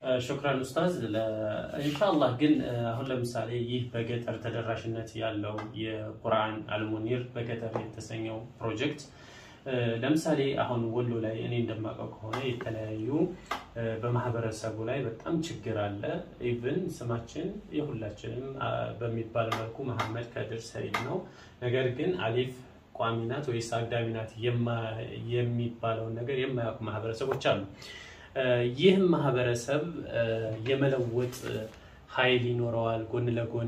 ሹክራን ኡስታዝ። ኢንሻአላህ ግን አሁን ለምሳሌ ይህ በገጠር ተደራሽነት ያለው የቁርአን አልሙኒር በገጠር የተሰኘው ፕሮጀክት ለምሳሌ አሁን ወሎ ላይ እኔ እንደማውቀው ከሆነ የተለያዩ በማህበረሰቡ ላይ በጣም ችግር አለ። ኢቭን ስማችን የሁላችንም በሚባል መልኩ መሐመድ ከድር ሰይድ ነው። ነገር ግን አሊፍ ቋሚ ናት ወይስ አግዳሚ ናት የሚባለውን ነገር የማያውቁ ማህበረሰቦች አሉ። ይህም ማህበረሰብ የመለወጥ ኃይል ይኖረዋል ጎን ለጎን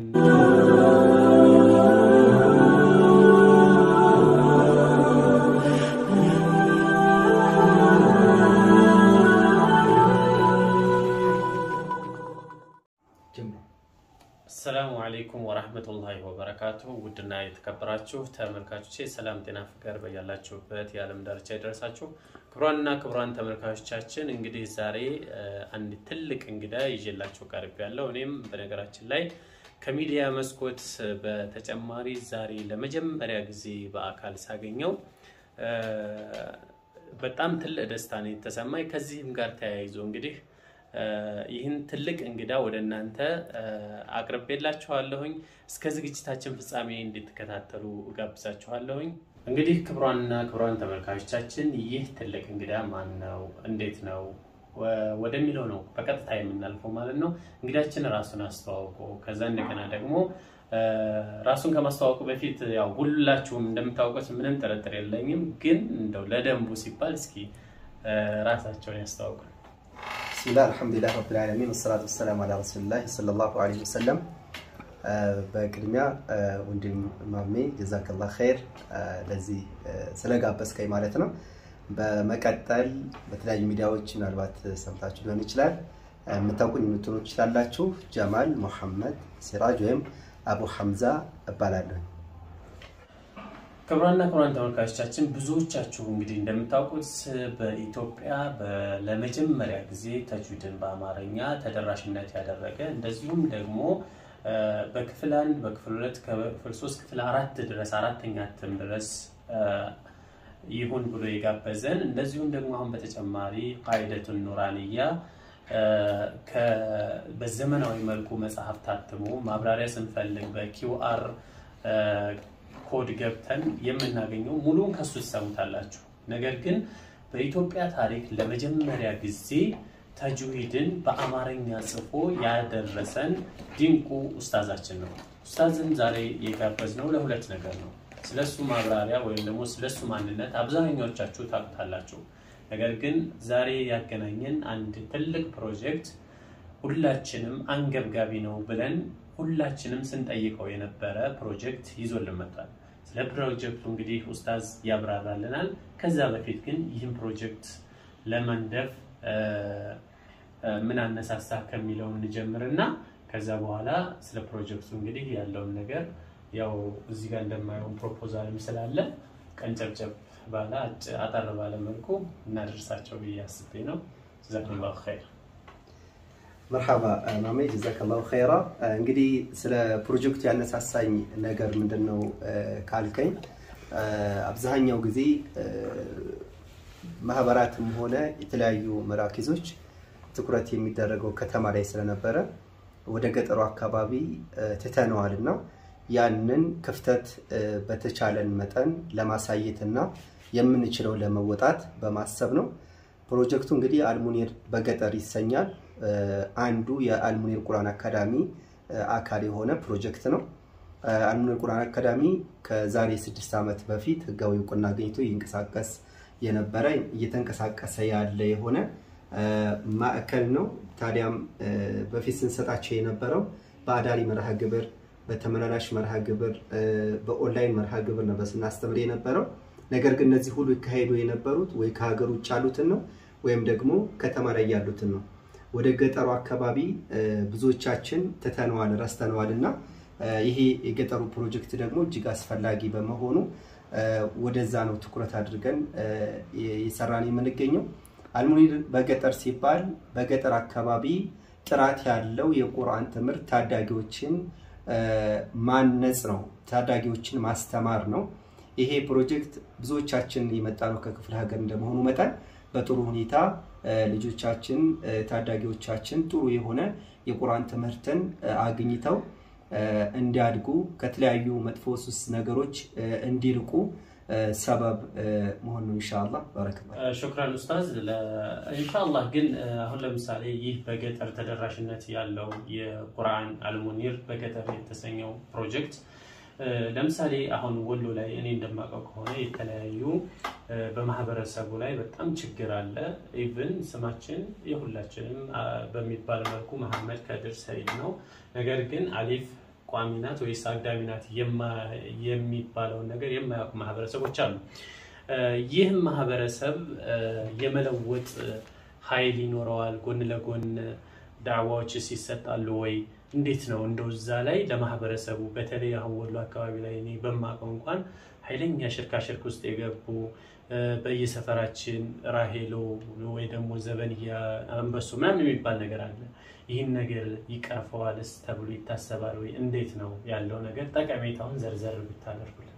አሰላሙ አለይኩም ወራህመቱላሂ ወበረካቱሁ። ውድና የተከበራችሁ ተመልካቾቼ ሰላም፣ ጤና፣ ፍቅር በያላችሁበት የዓለም ዳርቻ ይደረሳችሁ። ክቡራንና ክቡራን ተመልካቾቻችን እንግዲህ ዛሬ አንድ ትልቅ እንግዳ ይዤላችሁ ቀርብ ያለው እኔም በነገራችን ላይ ከሚዲያ መስኮት በተጨማሪ ዛሬ ለመጀመሪያ ጊዜ በአካል ሳገኘው በጣም ትልቅ ደስታ ነው የተሰማኝ። ከዚህም ጋር ተያይዞ እንግዲህ ይህን ትልቅ እንግዳ ወደ እናንተ አቅርቤላችኋለሁኝ። እስከ ዝግጅታችን ፍጻሜ እንድትከታተሉ እጋብዛችኋለሁኝ። እንግዲህ ክቡራንና ክቡራን ተመልካቾቻችን ይህ ትልቅ እንግዳ ማን ነው? እንዴት ነው ወደሚለው ነው በቀጥታ የምናልፈው ማለት ነው። እንግዳችን ራሱን አስተዋውቆ ከዛ እንደገና ደግሞ ራሱን ከማስተዋወቁ በፊት ያው ሁላችሁም እንደምታውቁት ምንም ጥርጥር የለኝም፣ ግን እንደው ለደንቡ ሲባል እስኪ ራሳቸውን ያስተዋውቁ። ብስሚላህ አልሐምዱሊላህ ረብል ዓለሚን ወሰላቱ ወሰላሙ አላ ረሱሊላህ ሰለላሁ ዐለይሂ ወሰለም። በቅድሚያ ወንድም ማሜ ጀዛከላህ ኸይር ለዚህ ስለጋበዝከኝ ማለት ነው። በመቀጠል በተለያዩ ሚዲያዎች ምናልባት ሰምታችሁ ሊሆን ይችላል የምታውቁኝ የምትሆኑ ትችላላችሁ። ጀማል ሙሐመድ ሲራጅ ወይም አቡ ሐምዛ እባላለሁ። ክቡራንና ክቡራን ተመልካቾቻችን ብዙዎቻችሁ እንግዲህ እንደምታውቁት በኢትዮጵያ ለመጀመሪያ ጊዜ ተጅዊድን በአማርኛ ተደራሽነት ያደረገ እንደዚሁም ደግሞ በክፍል አንድ በክፍል ሁለት ከክፍል ሶስት ክፍል አራት ድረስ አራተኛ እትም ድረስ ይሁን ብሎ የጋበዘን እንደዚሁም ደግሞ አሁን በተጨማሪ ቃይደቱን ኑራንያ በዘመናዊ መልኩ መጽሐፍ ታትሞ ማብራሪያ ስንፈልግ በኪውአር ኮድ ገብተን የምናገኘው ሙሉን ከሱ ትሰሙታላችሁ። ነገር ግን በኢትዮጵያ ታሪክ ለመጀመሪያ ጊዜ ተጅዊድን በአማርኛ ጽፎ ያደረሰን ድንቁ ኡስታዛችን ነው። ኡስታዝን ዛሬ የጋበዝነው ለሁለት ነገር ነው። ስለሱ ማብራሪያ ወይም ደግሞ ስለሱ ማንነት አብዛኛዎቻችሁ ታውቁታላችሁ። ነገር ግን ዛሬ ያገናኘን አንድ ትልቅ ፕሮጀክት ሁላችንም አንገብጋቢ ነው ብለን ሁላችንም ስንጠይቀው የነበረ ፕሮጀክት ይዞልን መጥቷል። ስለ ፕሮጀክቱ እንግዲህ ኡስታዝ ያብራራልናል። ከዛ በፊት ግን ይህን ፕሮጀክት ለመንደፍ ምን አነሳሳ ከሚለው እንጀምርና ከዛ በኋላ ስለ ፕሮጀክቱ እንግዲህ ያለውን ነገር ያው እዚህ ጋር እንደማየውን ፕሮፖዛልም ስላለ ቀንጨብጨብ ባለ አጠር ባለ መልኩ እናደርሳቸው ብዬ አስቤ ነው። ጀዛኩሙላሁ ኸይር። መርሓባ ማሜ ጀዛከላሁ ኸይራ። እንግዲህ ስለ ፕሮጀክቱ ያነሳሳኝ ነገር ምንድን ነው ካልከኝ አብዛኛው ጊዜ ማህበራትም ሆነ የተለያዩ መራኪዞች ትኩረት የሚደረገው ከተማ ላይ ስለነበረ ወደ ገጠሩ አካባቢ ትተነዋል እና ያንን ክፍተት በተቻለን መጠን ለማሳየትና የምንችለው ለመወጣት በማሰብ ነው። ፕሮጀክቱ እንግዲህ አልሙኒር በገጠር ይሰኛል። አንዱ የአልሙኒር ቁርአን አካዳሚ አካል የሆነ ፕሮጀክት ነው። አልሙኒር ቁርአን አካዳሚ ከዛሬ ስድስት ዓመት በፊት ህጋዊ እውቅና አግኝቶ ይንቀሳቀስ የነበረ እየተንቀሳቀሰ ያለ የሆነ ማዕከል ነው። ታዲያም በፊት ስንሰጣቸው የነበረው በአዳሪ መርሃ ግብር፣ በተመላላሽ መርሃ ግብር፣ በኦንላይን መርሃ ግብር ነበር ስናስተምር የነበረው። ነገር ግን እነዚህ ሁሉ ይካሄዱ የነበሩት ወይ ከሀገር ውጭ ያሉትን ነው ወይም ደግሞ ከተማ ላይ ያሉትን ነው። ወደ ገጠሩ አካባቢ ብዙዎቻችን ትተነዋል፣ ረስተነዋል እና ይሄ የገጠሩ ፕሮጀክት ደግሞ እጅግ አስፈላጊ በመሆኑ ወደዛ ነው ትኩረት አድርገን የሰራን የምንገኘው። አልሙኒር በገጠር ሲባል በገጠር አካባቢ ጥራት ያለው የቁርአን ትምህርት ታዳጊዎችን ማነጽ ነው፣ ታዳጊዎችን ማስተማር ነው። ይሄ ፕሮጀክት ብዙዎቻችን የመጣ ነው ከክፍለ ሀገር እንደመሆኑ መጠን በጥሩ ሁኔታ ልጆቻችን ታዳጊዎቻችን ጥሩ የሆነ የቁርአን ትምህርትን አግኝተው እንዲያድጉ ከተለያዩ መጥፎ ሱስ ነገሮች እንዲርቁ ሰበብ መሆን ነው። ኢንሻአላህ ባረከላህ። ሹክራን ኡስታዝ። ኢንሻአላህ ግን አሁን ለምሳሌ ይህ በገጠር ተደራሽነት ያለው የቁርአን አልሙኒር በገጠር የተሰኘው ፕሮጀክት ለምሳሌ አሁን ወሎ ላይ እኔ እንደማውቀው ከሆነ የተለያዩ በማህበረሰቡ ላይ በጣም ችግር አለ። ኢቭን ስማችን የሁላችንም በሚባል መልኩ መሐመድ ከድር ሰይድ ነው። ነገር ግን አሊፍ ቋሚ ናት ወይስ አግዳሚ ናት የሚባለውን ነገር የማያውቁ ማህበረሰቦች አሉ። ይህም ማህበረሰብ የመለወጥ ኃይል ይኖረዋል? ጎን ለጎን ዳዕዋዎችስ ይሰጣሉ ወይ? እንዴት ነው እንደው እዛ ላይ ለማህበረሰቡ በተለይ አሁን ወሎ አካባቢ ላይ እኔ በማውቀው እንኳን ኃይለኛ ሽርካ ሽርክ ውስጥ የገቡ በየሰፈራችን ራሄሎ ወይ ደግሞ ዘበንያ አንበሶ ምናምን የሚባል ነገር አለ። ይህን ነገር ይቀርፈዋልስ ተብሎ ይታሰባል ወይ? እንዴት ነው ያለው ነገር? ጠቀሜታውን ዘርዘር ብታደርጉልን።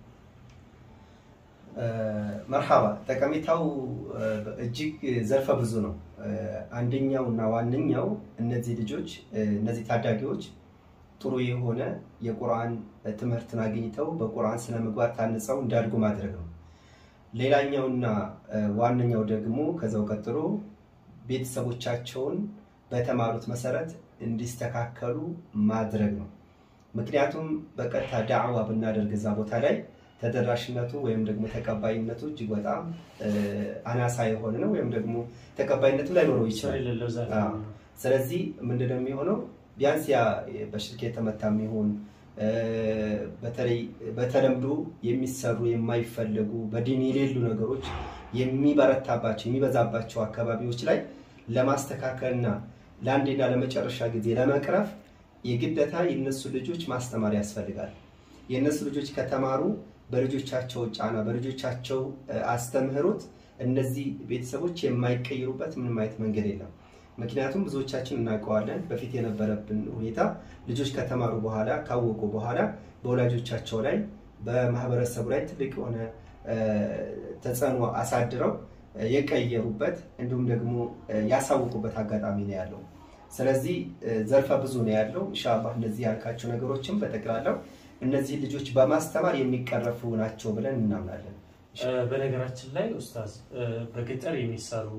መርሃባ። ጠቀሜታው እጅግ ዘርፈ ብዙ ነው። አንደኛው እና ዋነኛው እነዚህ ልጆች እነዚህ ታዳጊዎች ጥሩ የሆነ የቁርአን ትምህርትን አግኝተው በቁርአን ስነ ምግባር ታንጸው እንዲያድጉ ማድረግ ነው። ሌላኛውና ዋነኛው ደግሞ ከዛው ቀጥሎ ቤተሰቦቻቸውን በተማሩት መሰረት እንዲስተካከሉ ማድረግ ነው። ምክንያቱም በቀጥታ ዳዕዋ ብናደርግ እዛ ቦታ ላይ ተደራሽነቱ ወይም ደግሞ ተቀባይነቱ እጅግ በጣም አናሳ የሆነ ነው፣ ወይም ደግሞ ተቀባይነቱ ላይኖረው ይችላል። ስለዚህ ምንድነው የሚሆነው? ቢያንስ ያ በሽርክ የተመታ የሚሆን በተለይ በተለምዶ የሚሰሩ የማይፈለጉ በዲን የሌሉ ነገሮች የሚበረታባቸው የሚበዛባቸው አካባቢዎች ላይ ለማስተካከልና ለአንዴና ለመጨረሻ ጊዜ ለመቅረፍ የግደታ የነሱ ልጆች ማስተማር ያስፈልጋል። የእነሱ ልጆች ከተማሩ በልጆቻቸው ጫና በልጆቻቸው አስተምህሮት እነዚህ ቤተሰቦች የማይቀይሩበት ምንም አይነት መንገድ የለም። ምክንያቱም ብዙዎቻችን እናውቀዋለን። በፊት የነበረብን ሁኔታ ልጆች ከተማሩ በኋላ ካወቁ በኋላ በወላጆቻቸው ላይ በማህበረሰቡ ላይ ትልቅ የሆነ ተጽዕኖ አሳድረው የቀየሩበት እንዲሁም ደግሞ ያሳውቁበት አጋጣሚ ነው ያለው። ስለዚህ ዘርፈ ብዙ ነው ያለው። ኢንሻላህ እነዚህ ያልካቸው ነገሮችም በጠቅላላው እነዚህ ልጆች በማስተማር የሚቀረፉ ናቸው ብለን እናምናለን። በነገራችን ላይ ኡስታዝ በገጠር የሚሰሩ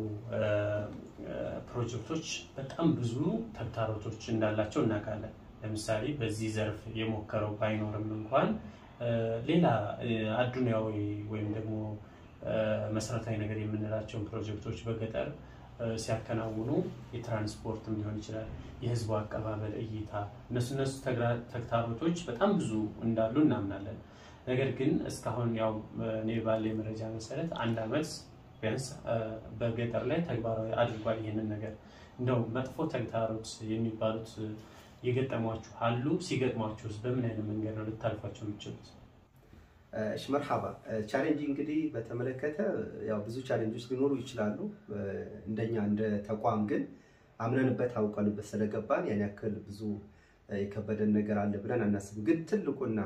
ፕሮጀክቶች በጣም ብዙ ተግዳሮቶች እንዳላቸው እናውቃለን። ለምሳሌ በዚህ ዘርፍ የሞከረው ባይኖርም እንኳን ሌላ አዱንያዊ ወይም ደግሞ መሰረታዊ ነገር የምንላቸውን ፕሮጀክቶች በገጠር ሲያከናውኑ የትራንስፖርትም ሊሆን ይችላል፣ የህዝቡ አቀባበል እይታ፣ እነሱ እነሱ ተግዳሮቶች በጣም ብዙ እንዳሉ እናምናለን። ነገር ግን እስካሁን ያው እኔ ባለ መረጃ መሰረት አንድ አመት ቢያንስ በገጠር ላይ ተግባራዊ አድርጓል ይህንን ነገር። እንደው መጥፎ ተግዳሮት የሚባሉት የገጠሟችሁ አሉ? ሲገጥሟችሁስ በምን አይነት መንገድ ነው ልታልፏቸው የምችሉት? እሺ መርሃባ። ቻሌንጅ እንግዲህ በተመለከተ ያው ብዙ ቻሌንጆች ሊኖሩ ይችላሉ። እንደኛ እንደ ተቋም ግን አምነንበት አውቀንበት ስለገባን ያን ያክል ብዙ የከበደን ነገር አለ ብለን አናስብም። ግን ትልቁና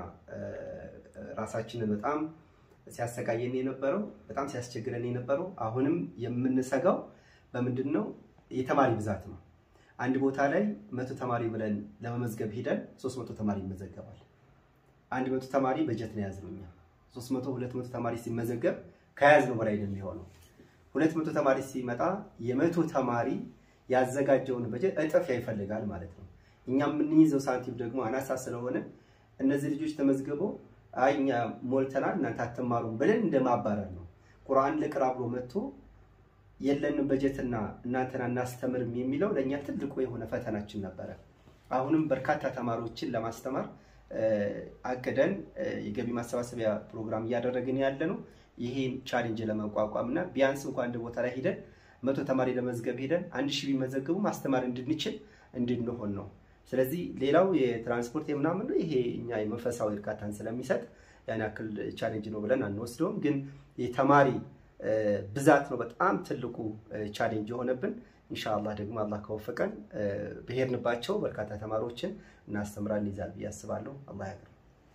ራሳችንን በጣም ሲያሰቃየን የነበረው በጣም ሲያስቸግረን የነበረው አሁንም የምንሰጋው በምንድን ነው? የተማሪ ብዛት ነው። አንድ ቦታ ላይ መቶ ተማሪ ብለን ለመመዝገብ ሄደን ሶስት መቶ ተማሪ ይመዘገባል። አንድ መቶ ተማሪ በጀት ነው የያዝነው እኛ። ሶስት መቶ ሁለት መቶ ተማሪ ሲመዘገብ ከያዝነው በላይ ነው የሚሆነው። ሁለት መቶ ተማሪ ሲመጣ የመቶ ተማሪ ያዘጋጀውን በጀት እጥፍ ይፈልጋል ማለት ነው። እኛ የምንይዘው ሳንቲም ደግሞ አናሳ ስለሆነ እነዚህ ልጆች ተመዝግበው አይ እኛ ሞልተናል እናንተ አትማሩም ብለን እንደማባረር ነው። ቁርአን ልቅራ ብሎ መጥቶ የለንም በጀትና እናንተን አናስተምርም የሚለው ለእኛ ትልቁ የሆነ ፈተናችን ነበረ። አሁንም በርካታ ተማሪዎችን ለማስተማር አቅደን የገቢ ማሰባሰቢያ ፕሮግራም እያደረግን ያለ ነው። ይሄን ቻሌንጅ ለመቋቋም እና ቢያንስ እንኳ አንድ ቦታ ላይ ሄደን መቶ ተማሪ ለመዝገብ ሄደን አንድ ሺህ ቢመዘግቡ ማስተማር እንድንችል እንድንሆን ነው። ስለዚህ ሌላው የትራንስፖርት የምናምን ነው። ይሄ እኛ የመንፈሳዊ እርካታን ስለሚሰጥ ያን ያክል ቻሌንጅ ነው ብለን አንወስደውም። ግን የተማሪ ብዛት ነው በጣም ትልቁ ቻሌንጅ የሆነብን። ኢንሻአላህ ደግሞ አላህ ከወፈቀን በሄድንባቸው በርካታ ተማሪዎችን እናስተምራለን ይዛል ብዬ አስባለሁ። አላህ ያግር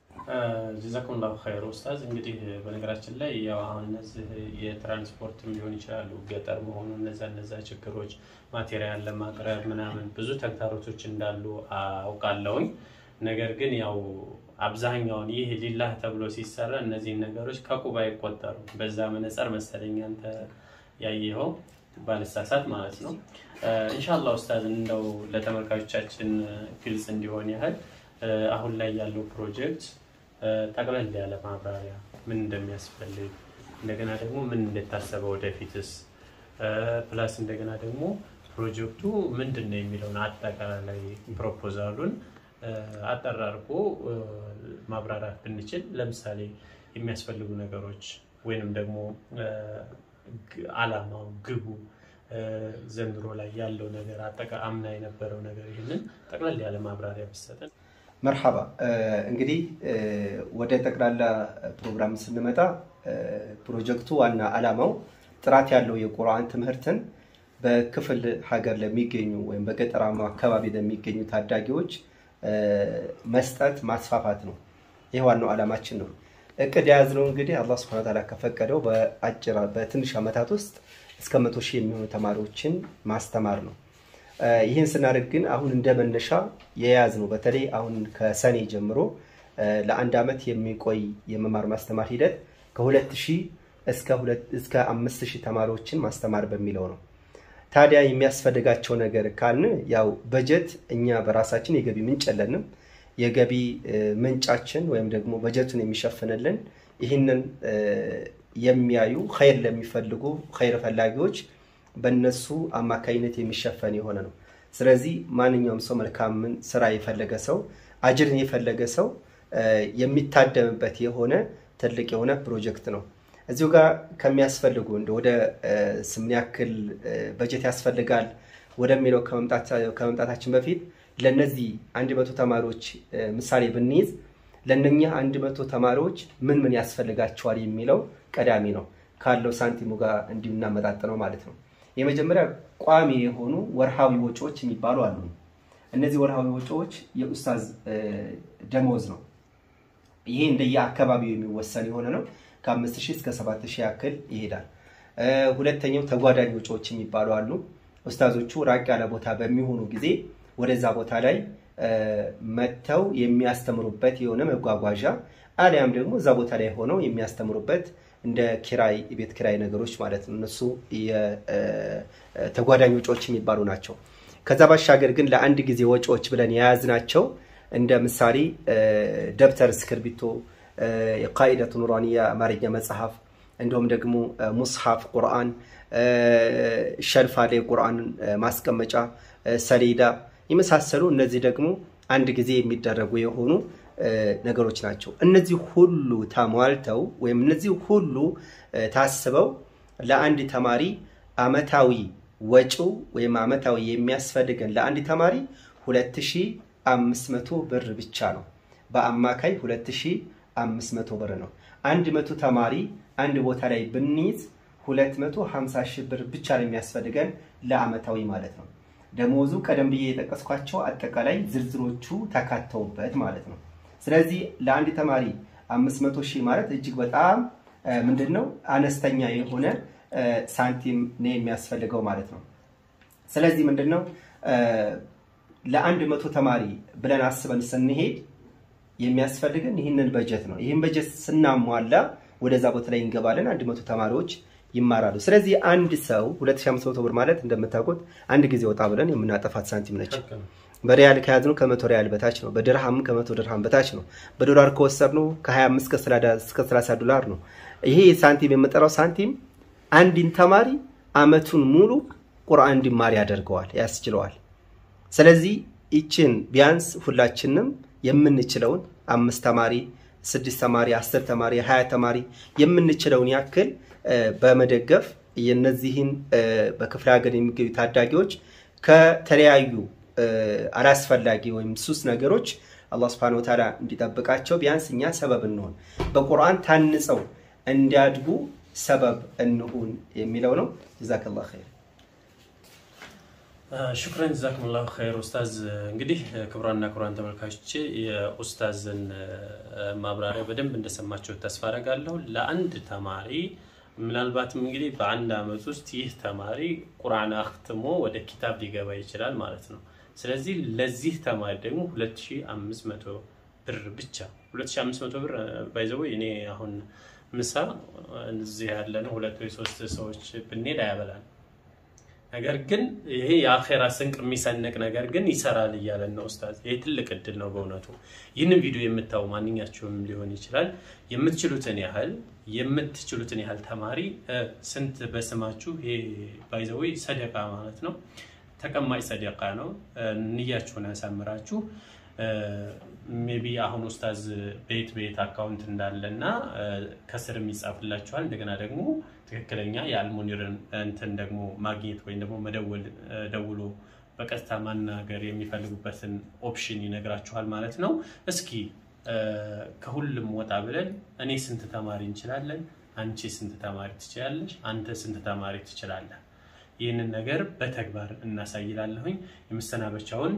ጀዛኩሙላሁ ኸይር ኡስታዝ። እንግዲህ በነገራችን ላይ ያው አሁን እነዚህ የትራንስፖርትም ሊሆን ይችላሉ ገጠር መሆኑ እነዛ እነዛ ችግሮች ማቴሪያል ለማቅረብ ምናምን ብዙ ተግዳሮቶች እንዳሉ አውቃለሁኝ። ነገር ግን ያው አብዛኛውን ይህ ሊላህ ተብሎ ሲሰራ እነዚህን ነገሮች ከቁብ አይቆጠሩም። በዛ መነጽር መሰለኝ አንተ ያየኸው ባልሳሳት ማለት ነው። ኢንሻአላህ ኡስታዝ እንደው ለተመልካቾቻችን ግልጽ እንዲሆን ያህል አሁን ላይ ያለው ፕሮጀክት ጠቅለል ያለ ማብራሪያ ምን እንደሚያስፈልግ እንደገና ደግሞ ምን እንደታሰበ ወደፊትስ ፕላስ እንደገና ደግሞ ፕሮጀክቱ ምንድን ነው የሚለውን አጠቃላይ ፕሮፖዛሉን አጠር አድርጎ ማብራራት ብንችል፣ ለምሳሌ የሚያስፈልጉ ነገሮች ወይንም ደግሞ አላማው፣ ግቡ፣ ዘንድሮ ላይ ያለው ነገር አጠቃ አምና የነበረው ነገር ይህንን ጠቅለል ያለ ማብራሪያ ብሰጠን። መርሐባ እንግዲህ ወደ ጠቅላላ ፕሮግራም ስንመጣ ፕሮጀክቱ ዋና ዓላማው ጥራት ያለው የቁርአን ትምህርትን በክፍል ሀገር ለሚገኙ ወይም በገጠራማ አካባቢ ለሚገኙ ታዳጊዎች መስጠት ማስፋፋት ነው። ይህ ዋናው ዓላማችን ነው። እቅድ የያዝነው እንግዲህ አላህ ስብሐነ ወተዓላ ከፈቀደው በአጭር በትንሽ ዓመታት ውስጥ እስከ መቶ ሺህ የሚሆኑ ተማሪዎችን ማስተማር ነው። ይህን ስናደርግ ግን አሁን እንደ መነሻ የያዝነው በተለይ አሁን ከሰኔ ጀምሮ ለአንድ ዓመት የሚቆይ የመማር ማስተማር ሂደት ከሁለት ሺህ እስከ አምስት ሺህ ተማሪዎችን ማስተማር በሚለው ነው። ታዲያ የሚያስፈልጋቸው ነገር ካልን ያው በጀት እኛ በራሳችን የገቢ ምንጭ የለንም። የገቢ ምንጫችን ወይም ደግሞ በጀቱን የሚሸፍንልን ይህንን የሚያዩ ኸይር ለሚፈልጉ ኸይር ፈላጊዎች በእነሱ አማካኝነት የሚሸፈን የሆነ ነው። ስለዚህ ማንኛውም ሰው መልካምን ስራ የፈለገ ሰው አጅርን የፈለገ ሰው የሚታደምበት የሆነ ትልቅ የሆነ ፕሮጀክት ነው። እዚሁ ጋር ከሚያስፈልጉ እንደ ወደ ስምን ያክል በጀት ያስፈልጋል ወደሚለው ከመምጣታችን በፊት ለነዚህ አንድ መቶ ተማሪዎች ምሳሌ ብንይዝ ለእነኛ አንድ መቶ ተማሪዎች ምን ምን ያስፈልጋቸዋል የሚለው ቀዳሚ ነው። ካለው ሳንቲሙ ጋር እንዲናመጣጥነው ማለት ነው። የመጀመሪያ ቋሚ የሆኑ ወርሃዊ ወጪዎች የሚባሉ አሉ። እነዚህ ወርሃዊ ወጪዎች የኡስታዝ ደሞዝ ነው። ይሄ እንደየ አካባቢው የሚወሰን የሆነ ነው። ከአምስት ሺህ እስከ ሰባት ሺህ ያክል ይሄዳል። ሁለተኛው ተጓዳኝ ወጪዎች የሚባሉ አሉ። ኡስታዞቹ ራቅ ያለ ቦታ በሚሆኑ ጊዜ ወደዛ ቦታ ላይ መጥተው የሚያስተምሩበት የሆነ መጓጓዣ አሊያም ደግሞ እዛ ቦታ ላይ ሆነው የሚያስተምሩበት እንደ ኪራይ ቤት ኪራይ ነገሮች ማለት ነው። እነሱ ተጓዳኝ ወጪዎች የሚባሉ ናቸው። ከዛ ባሻገር ግን ለአንድ ጊዜ ወጪዎች ብለን የያዝናቸው እንደ ምሳሌ ደብተር፣ እስክርቢቶ፣ የቃኢደቱ ኑራንያ አማርኛ መጽሐፍ እንዲሁም ደግሞ ሙስሐፍ ቁርአን፣ ሸልፋ ላይ ቁርአን ማስቀመጫ ሰሌዳ የመሳሰሉ እነዚህ ደግሞ አንድ ጊዜ የሚደረጉ የሆኑ ነገሮች ናቸው። እነዚህ ሁሉ ተሟልተው ወይም እነዚህ ሁሉ ታስበው ለአንድ ተማሪ አመታዊ ወጪው ወይም አመታዊ የሚያስፈልገን ለአንድ ተማሪ 2500 ብር ብቻ ነው። በአማካይ 2500 ብር ነው። አንድ መቶ ተማሪ አንድ ቦታ ላይ ብንይዝ 250 ሺህ ብር ብቻ ነው የሚያስፈልገን ለአመታዊ ማለት ነው። ደሞዙ ቀደም ብዬ የጠቀስኳቸው አጠቃላይ ዝርዝሮቹ ተካተውበት ማለት ነው። ስለዚህ ለአንድ ተማሪ 500 ሺህ ማለት እጅግ በጣም ምንድን ነው አነስተኛ የሆነ ሳንቲም ነው የሚያስፈልገው ማለት ነው። ስለዚህ ምንድን ነው ለአንድ መቶ ተማሪ ብለን አስበን ስንሄድ የሚያስፈልገን ይህንን በጀት ነው። ይህን በጀት ስናሟላ ወደዛ ቦታ ላይ እንገባለን። አንድ መቶ ተማሪዎች ይማራሉ። ስለዚህ አንድ ሰው 2500 ብር ማለት እንደምታውቁት አንድ ጊዜ ወጣ ብለን የምናጠፋት ሳንቲም ነች። በሪያል ከያዝነው ከመቶ ሪያል በታች ነው። በድርሃም ከመቶ ድርሃም በታች ነው። በዶላር ከወሰድነው ከ25 እስከ 30 ዶላር ነው። ይሄ ሳንቲም የምጠራው ሳንቲም አንድን ተማሪ አመቱን ሙሉ ቁርአን እንዲማር ያደርገዋል፣ ያስችለዋል። ስለዚህ ይችን ቢያንስ ሁላችንም የምንችለውን አምስት ተማሪ፣ ስድስት ተማሪ፣ አስር ተማሪ፣ ሀያ ተማሪ የምንችለውን ያክል በመደገፍ የነዚህን በክፍለ ሀገር የሚገኙ ታዳጊዎች ከተለያዩ አላስፈላጊ ወይም ሱስ ነገሮች አላህ ስብሐነሁ ወተዓላ እንዲጠብቃቸው ቢያንስ እኛ ሰበብ እንሆን፣ በቁርአን ታንጸው እንዲያድጉ ሰበብ እንሁን የሚለው ነው። ጀዛከላህ ኸይር። ሽክረን ጀዛኩሙላሁ ኸይር ኡስታዝ። እንግዲህ ክቡራንና ክቡራን ተመልካቾች የኡስታዝን ማብራሪያ በደንብ እንደሰማችሁ ተስፋ አደርጋለሁ። ለአንድ ተማሪ ምናልባትም እንግዲህ በአንድ ዓመት ውስጥ ይህ ተማሪ ቁርአን አክትሞ ወደ ኪታብ ሊገባ ይችላል ማለት ነው። ስለዚህ ለዚህ ተማሪ ደግሞ 2500 ብር ብቻ 2500 ብር ባይዘው እኔ አሁን ምሳ እዚህ ያለነው ሁለት ወይ ሶስት ሰዎች ብንሄድ አያበላል። ነገር ግን ይሄ የአኼራ ስንቅ የሚሰንቅ ነገር ግን ይሰራል እያለን ነው ኡስታዝ። ይሄ ትልቅ እድል ነው በእውነቱ። ይህንን ቪዲዮ የምታዩ ማንኛቸውም ሊሆን ይችላል የምትችሉትን ያህል የምትችሉትን ያህል ተማሪ ስንት በስማችሁ ይሄ ባይዘዌ ሰደቃ ማለት ነው፣ ተቀማጭ ሰደቃ ነው። ንያችሁን ያሳምራችሁ። ሜቢ አሁን ኡስታዝ ቤት ቤት አካውንት እንዳለና ከስር የሚጻፍላችኋል። እንደገና ደግሞ ትክክለኛ የአልሙኒርን እንትን ደግሞ ማግኘት ወይም ደግሞ መደወል ደውሎ በቀጥታ ማናገር የሚፈልጉበትን ኦፕሽን ይነግራችኋል ማለት ነው። እስኪ ከሁሉም ወጣ ብለን እኔ ስንት ተማሪ እንችላለን፣ አንቺ ስንት ተማሪ ትችላለሽ፣ አንተ ስንት ተማሪ ትችላለህ? ይህንን ነገር በተግባር እናሳይላለሁኝ። የመሰናበቻውን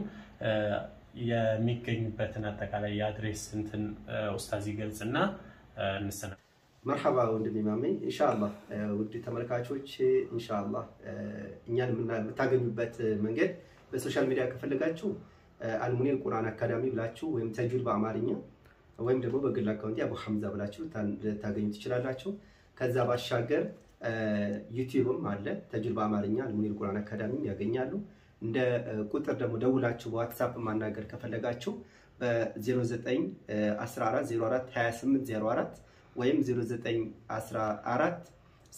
የሚገኙበትን አጠቃላይ የአድሬስ እንትን ኡስታዝ ይገልጽና እንሰና መርሐባ ወንድሜ ማሜ ኢንሻአላህ ውድ ተመልካቾች ኢንሻአላህ እኛን የምታገኙበት መንገድ በሶሻል ሚዲያ ከፈለጋችሁ አልሙኒር ቁርአን አካዳሚ ብላችሁ ወይም ተጁድ በአማርኛ ወይም ደግሞ በግል አካውንቲ አቡ ሐምዛ ብላችሁ ልታገኙ ትችላላችሁ። ከዛ ባሻገር ዩቲዩብም አለ ተጁድ በአማርኛ አልሙኒር ቁርአን አካዳሚ ያገኛሉ። እንደ ቁጥር ደግሞ ደውላችሁ በዋትሳፕ ማናገር ከፈለጋችሁ በ0914042804 ወይም 0914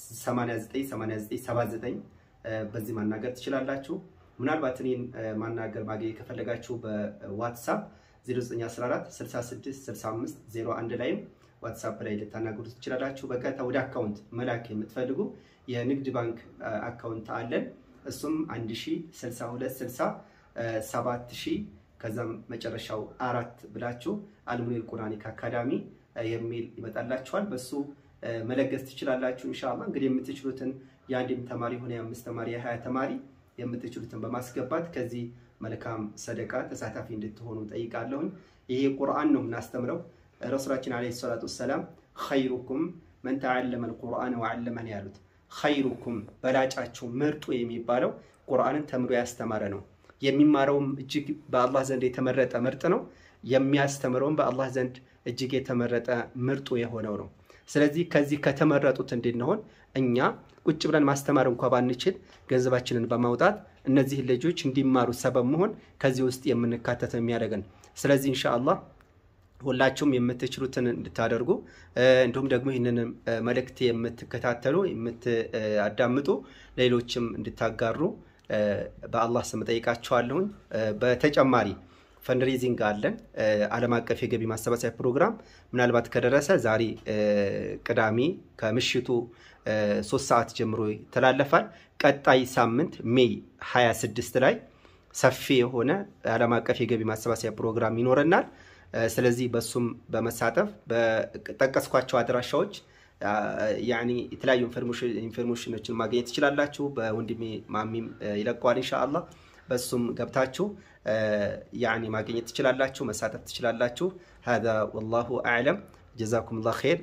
898979 በዚህ ማናገር ትችላላችሁ። ምናልባት እኔን ማናገር ማግኘት ከፈለጋችሁ በዋትሳፕ 0914 6665 01 ላይም ዋትሳፕ ላይ ልታናገሩ ትችላላችሁ። በቀጥታ ወደ አካውንት መላክ የምትፈልጉ የንግድ ባንክ አካውንት አለን። እሱም 106260 7000 ከዛም መጨረሻው አራት ብላችሁ አልሙኒር ቁርአኒክ አካዳሚ የሚል ይመጣላችኋል። በሱ መለገስ ትችላላችሁ። ኢንሻአላ እንግዲህ የምትችሉትን የአንድም ተማሪ ሆነ የአምስት ተማሪ የሀያ ተማሪ የምትችሉትን በማስገባት ከዚህ መልካም ሰደቃ ተሳታፊ እንድትሆኑ ጠይቃለሁኝ። ይሄ ቁርአን ነው የምናስተምረው። ረሱላችን ዓለይሂ ሰላቱ ወሰላም ኸይሩኩም መን ተዓለመ አልቁርአን ወዓለመን ያሉት ኸይሩኩም በላጫቸው ምርጡ የሚባለው ቁርአንን ተምሮ ያስተማረ ነው። የሚማረውም እጅግ በአላህ ዘንድ የተመረጠ ምርጥ ነው። የሚያስተምረውም በአላህ ዘንድ እጅግ የተመረጠ ምርጡ የሆነው ነው። ስለዚህ ከዚህ ከተመረጡት እንድንሆን እኛ ቁጭ ብለን ማስተማር እንኳ ባንችል ገንዘባችንን በማውጣት እነዚህ ልጆች እንዲማሩ ሰበብ መሆን ከዚህ ውስጥ የምንካተት የሚያደርገን። ስለዚህ ኢንሻአላህ ሁላችሁም የምትችሉትን እንድታደርጉ እንዲሁም ደግሞ ይህንን መልእክት የምትከታተሉ የምታዳምጡ ሌሎችም እንድታጋሩ በአላህ ስም ጠይቃችኋለሁኝ። በተጨማሪ ፈንድሬዚንግ አለን። ዓለም አቀፍ የገቢ ማሰባሰቢያ ፕሮግራም ምናልባት ከደረሰ ዛሬ ቅዳሜ ከምሽቱ ሶስት ሰዓት ጀምሮ ይተላለፋል። ቀጣይ ሳምንት ሜይ 26 ላይ ሰፊ የሆነ ዓለም አቀፍ የገቢ ማሰባሰቢያ ፕሮግራም ይኖረናል። ስለዚህ በሱም በመሳተፍ በጠቀስኳቸው አድራሻዎች ያኒ የተለያዩ ኢንፎርሜሽኖችን ማግኘት ትችላላችሁ። በወንድሜ ማሚም ይለቀዋል ኢንሻአላህ። በሱም ገብታችሁ ያኒ ማግኘት ትችላላችሁ፣ መሳተፍ ትችላላችሁ። ሀዛ ወላሁ አዕለም። ጀዛኩም ላ ኸይር።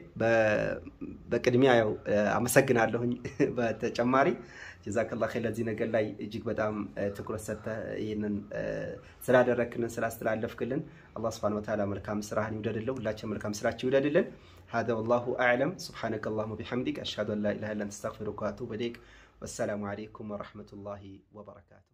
በቅድሚያ ያው አመሰግናለሁኝ። በተጨማሪ ጀዛከላ ኸይር ለዚህ ነገር ላይ እጅግ በጣም ትኩረት ሰጥተህ ይህንን ስላደረክልን ስላስተላለፍክልን አላህ ስብሐነሁ ወተዓላ መልካም ስራህን ይውደድልን፣ ሁላችን መልካም ስራችን ይውደድልን። ሀዛ ወላሁ አዕለም። ሱብሓነከ አላሁመ ቢሐምዲክ አሽሀዱ አን ላ ኢላሀ ኢላ አንተ አስተግፊሩከ ወአቱቡ ኢለይክ። ወሰላሙ ዓለይኩም ወረሕመቱላሂ ወበረካቱ